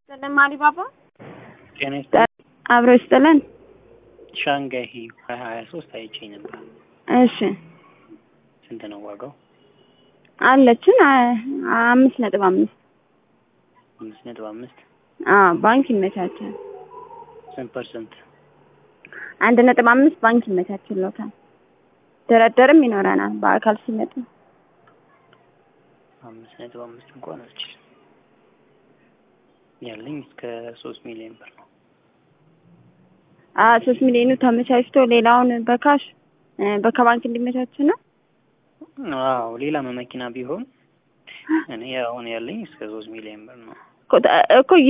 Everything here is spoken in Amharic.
ይስጥልን ማሪባባ ጤና ይስጥልኝ። አብሮ ይስጥልን። ሻንጋይ ሀያ ሀያ ሶስት አይቼ ነበር። እሺ ስንት ነው ዋጋው? አለችን አ- አምስት ነጥብ አምስት አምስት ነጥብ አምስት አዎ ባንክ ይመቻቻል። ስንት ፐርሰንት? አንድ ነጥብ አምስት ባንክ ይመቻችሎታል። ድርድርም ይኖረናል በአካል ሲመጡ። አምስት ነጥብ አምስት እንኳን አልችልም። ያለኝ እስከ ሶስት ሚሊዮን ብር ነው። አ ሶስት ሚሊዮኑ ተመቻችቶ ሌላውን በካሽ እ በከባንክ እንዲመቻች ነው። አዎ ሌላ መኪና ቢሆን እኔ አሁን ያለኝ እስከ ሶስት ሚሊዮን ብር ነው። እኮ- እኮ